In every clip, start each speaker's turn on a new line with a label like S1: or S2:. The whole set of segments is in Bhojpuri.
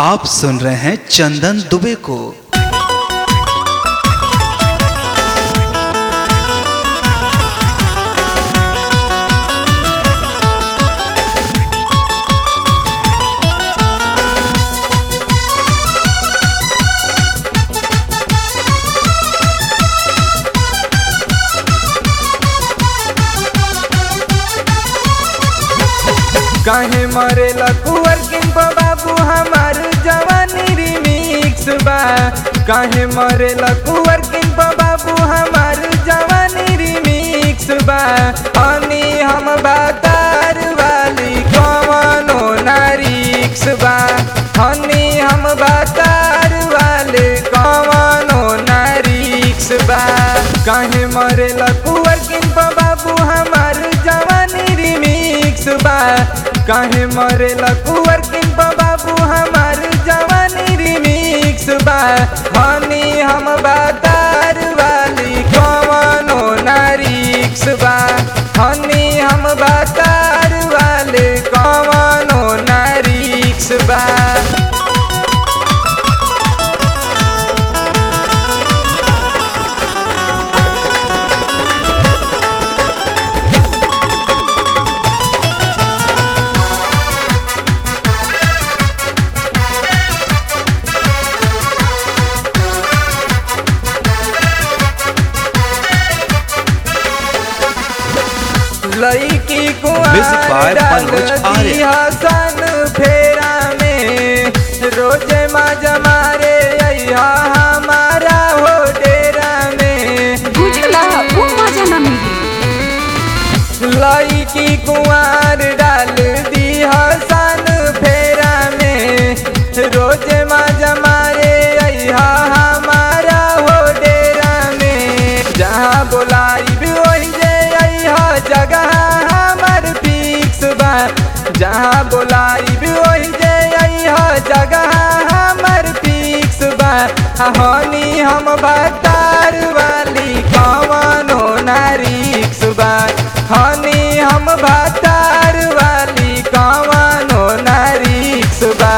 S1: आप सुन रहे हैं चंदन दुबे को
S2: काहे मरेला कुंवर किंप बाबू हमार जवानी रिमिक्स बा काहे मरेला कुंवर किंप बाबू हमार जवानी रिमिक्स बा हनी हम बातार वाली कवनो नारिक्स बा हनी हम बातार वाले कवनो नारिक्स बा काहे मरेला कुंवर किंप बाबू हमार जवानी रिमिक्स बा काहे मरेला कुंवर किंप बाबू हमार जवानी रिमिक्स बा हनी हम बातार वाली कवनो नारिक्स बा हनी हम बातार वाले कवनो नारिक्स बा लईकी
S1: Music by Manoj Arya.
S2: हसन फेरा में रोज मजा मारे अइहा हमारा हो डेरा में
S3: बुझला वो मजा न मिली
S2: लईकी कुंवार डाल दी हसन फेरा में रोज मजा मारे अइहा हमारा हो डेरा में जहाँ बोलाई भी वही जे अइहा जगह हमर फिक्स बा जहाँ बोलाई भी वही जे अइहा जगह हमर फिक्स बा हनी हम बतार वाली कवनो नारिक्स बा हनी हम बतार वाली कवनो नारिक्स बा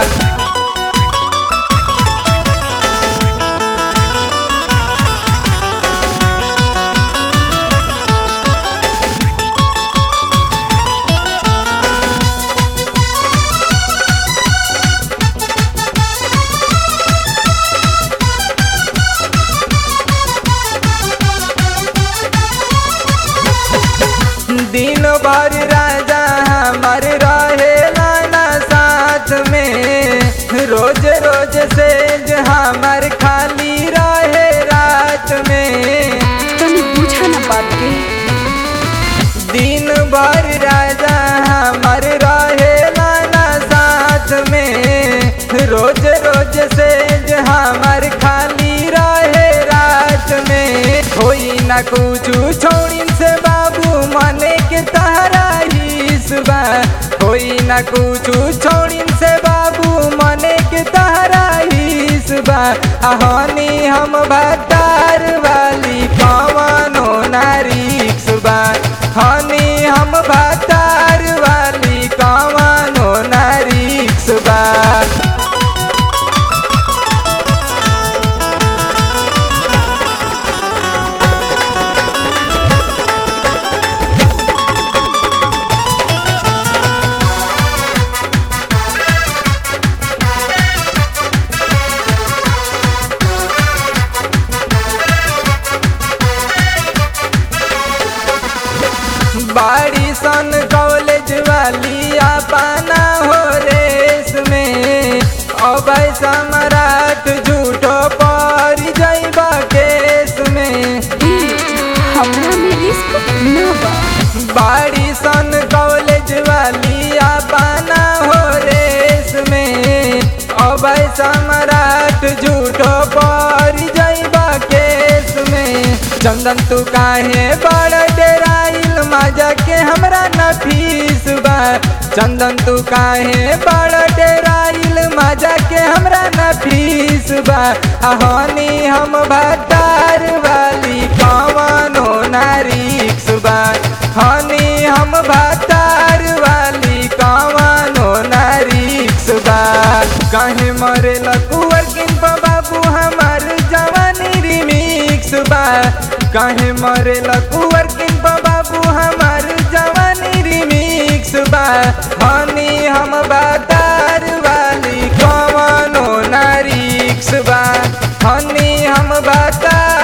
S2: दिन भर राजा हमार रहेला ना साथ में रोज रोज से हमार खाली रहे रात में
S3: तनी बुझा न बात के
S2: दिन भर राजा हमार रहेला ना साथ में रोज रोज से हमार खाली रहे रात में होई ना कुछ छोड़िन से बाबू मने के तहरा हिस्बा होई ना कुछ छोड़िन से बाबू मने के तहरा हिस्बा हनी हम भतार वाली कवनो नारिक्स बा हनी हम भतार वाली कवनो नारिक्स बा बाड़ी सन कॉलेज वाली अपना हो रेस में अब सम्राट झूठो पर जैबा केस में
S3: हमरा में रिस्क न बा
S2: बाड़ी सन कॉलेज वाली अपना हो रेस में अब सम्राट झूठो पर जैबा केस में चंदन तू काहे बड़ डेराइल मजा के हमरा न फीस बा चंदन तू काहे बड़ डेराइल मजा के हमरा न फीस बा हनी हम भतार वाली कवनो नारिक्स बा हनी हम भतार वाली कवनो नारिक्स बा काहे मरे लकुअर किन पर बाबू हमार जवानी रिमिक्स बा काहे मरे लकुअर किन पर बाबू हमार जवानी रिमिक्स बा हनी हम बातार वाली कवनो नारिक्स बा हनी हम बातार